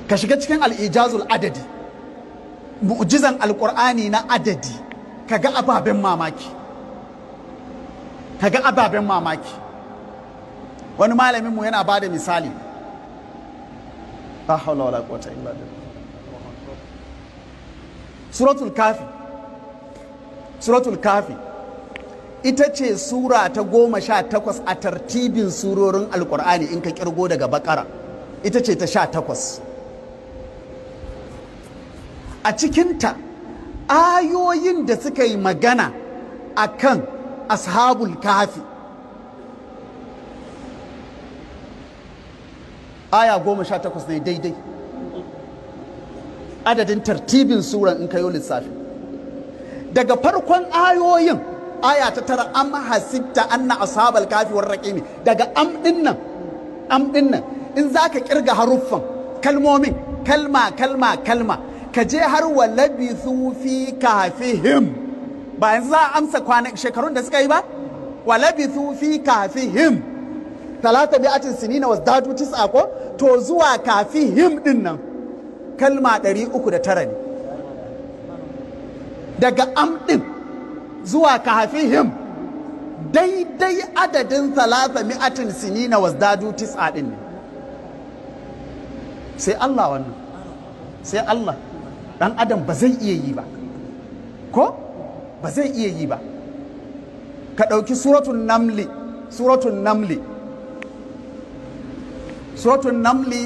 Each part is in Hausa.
ka shiga cikin al'ijazul adadi mu'jizan alƙur'ani na adadi ka ga ababen mamaki ka ga ababen mamaki wani malaminmu yana ba da misali la haula wala quwwata illa billah suratul kafi suratul kafi ita ce sura ta goma sha takwas a tartibin surorin alkur'ani in ka kirgo daga bakara ita ce ta sha takwas a cikinta ayoyin da suka yi magana a kan ashabul kafi aya goma sha takwas ne daidai adadin tartibin suran in kayo lissafi daga farkon ayoyin aya ta tara am hasibta anna ashabal kafi war raqimi daga am dinnan am dinnan in zaka kirga haruffan kalmomin kalma kalma kalma ka je har wa labithu fi kafihim ba yanzu za a amsa kwanan shekarun da suka yi ba wa labithu fi kafihim talata bi'atin sinina wasdadu tis'a ko to zuwa kafihim dinnan kalma 309 ne daga am din zuwa kafihim daidai adadin talata mi'atin sinina wasdadu tis'a din ne sai Allah wannan sai Allah dan adam ba zai iya yi ba ko ba zai iya yi ba ka ɗauki suratun namli suratun namli suratun namli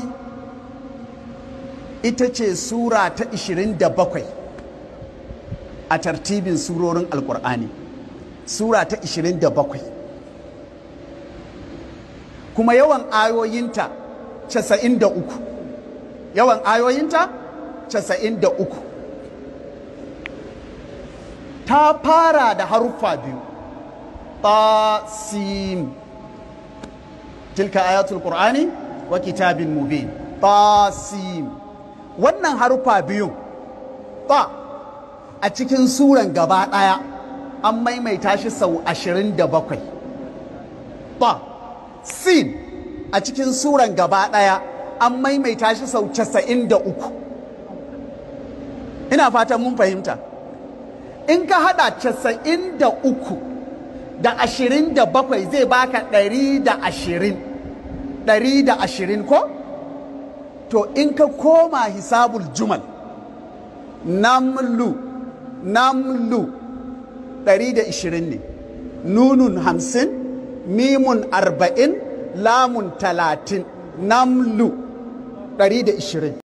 ita ce sura ta 27 a tartibin surorin alkur'ani sura ta 27 kuma yawan ayoyinta 93 yawan ayoyinta 93 ta fara da haruffa biyu tasim tilka ayatul qur'ani wa kitabin mubin tasim wannan haruffa biyun ta a cikin suran gaba ɗaya an maimaita shi sau 27 ta sin a cikin suran gaba ɗaya an maimaita shi sau 93 ina fatan mun fahimta in ka hada 93 da 27 zai baka 120 120 ko to in ka koma hisabul jumal namlu namlu 120 ne nunun 50 mimun 40 lamun 30 namlu 120